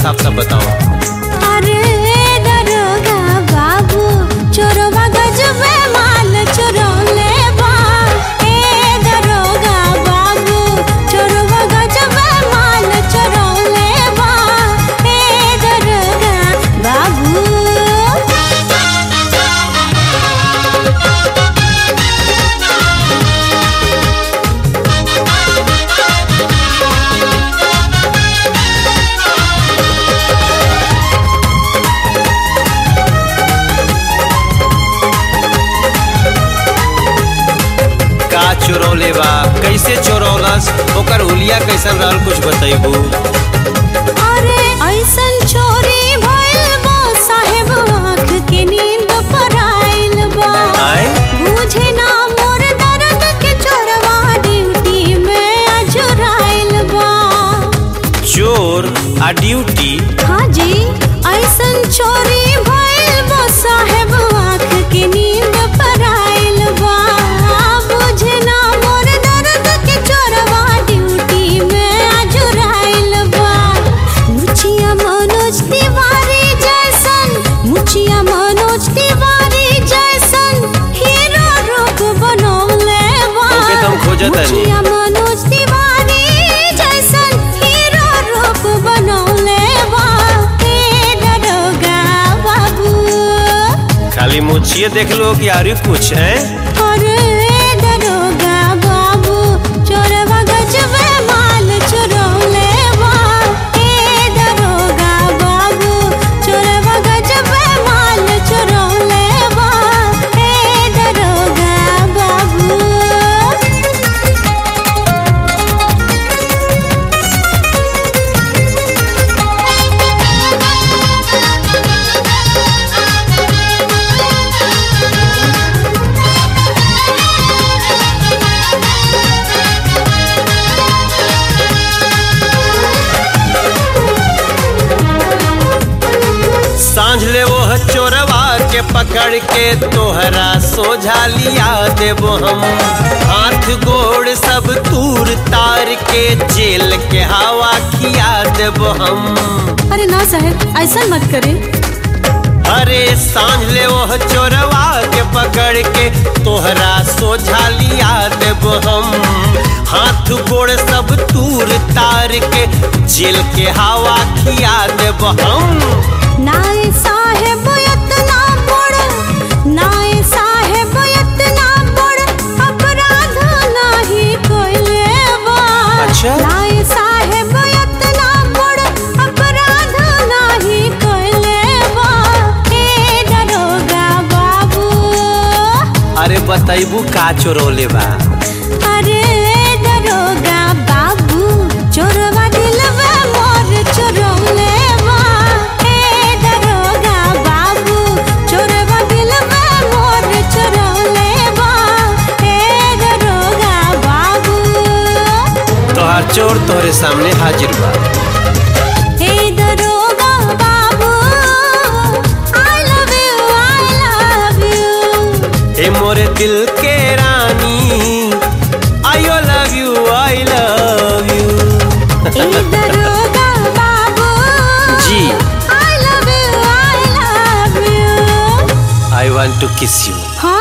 साफ साफ बताओ अरे दरोगा बाबू चोरवा गजबे माल चुरौले बा ए दरोगा बाबू चोरवा गजबे माल चुरौले बा ए दरोगा बाबू का चोरौले बा कैसे चोरौलस ओकर हुलिया कैसन रहल कुछ बतैबू अरे ऐसन चोरी भइल बा साहेब आँख के नींद पर आइल बा आय बुझे ना मोर दर्द के चोरवा ड्यूटी में अजुराइल बा चोर आ ड्यूटी हाँ जी ऐसन चोरी भइल बा साहेब आँख के नींद पर आइल बा बुझे ना मोर दर्द के चोरवा ड्यूटी में अजुराइल बा मुछिया मनोज तिवारी जैसन मुछिया मनोज तिवारी जैसन हीरो रूप बनौले बा ओके, तो हम खोजत हनी। मुछिया मनोज तिवारी जैसन हीरो रूप बनौले बा हे दरोगा बाबू खाली मुछिए देख लो कि आरी कुछ है अरे दरोगा बाबू चोरवा गजबे माल चुरौले बा ए दरोगा बाबू चोरवा गजबे माल चुरौले बा ए दरोगा बाबू सांझ ले वो चोरवा के पकड़ के तोहरा सोझा लिया देबो हम हाथ गोड़ सब तूर तार के जेल के हवा खिया देबो हम अरे ना साहब ऐसा मत करे अरे सांझ ले वो चोरवा के पकड़ के तोहरा सोझा लिया देबो हम हाथ गोड़ सब तूर तार के जेल के हवा खिया देबो हम नाए साहेब इतना बड़ नाए साहेब इतना बड़ अपराध नाही कोइले बा अच्छा। नाए साहेब इतना बड़ अपराध नाही कोइले बा हे दरोगा बाबू अरे बतैबू का चोरौले बा अरे दरोगा बाबू चोरवा दिलवा मोर चोरौले बा ए दरोगा बाबू चोरवा दिलवा मोर चोरौले बा ए दरोगा बाबू तोहार चोर तोहरे सामने हाजिर बा ए दरोगा बाबू I love you I love you हे मोरे दिल के रानी I love you I love you ए दरोगा बाबू जी। I love you I love you I want to kiss you हाँ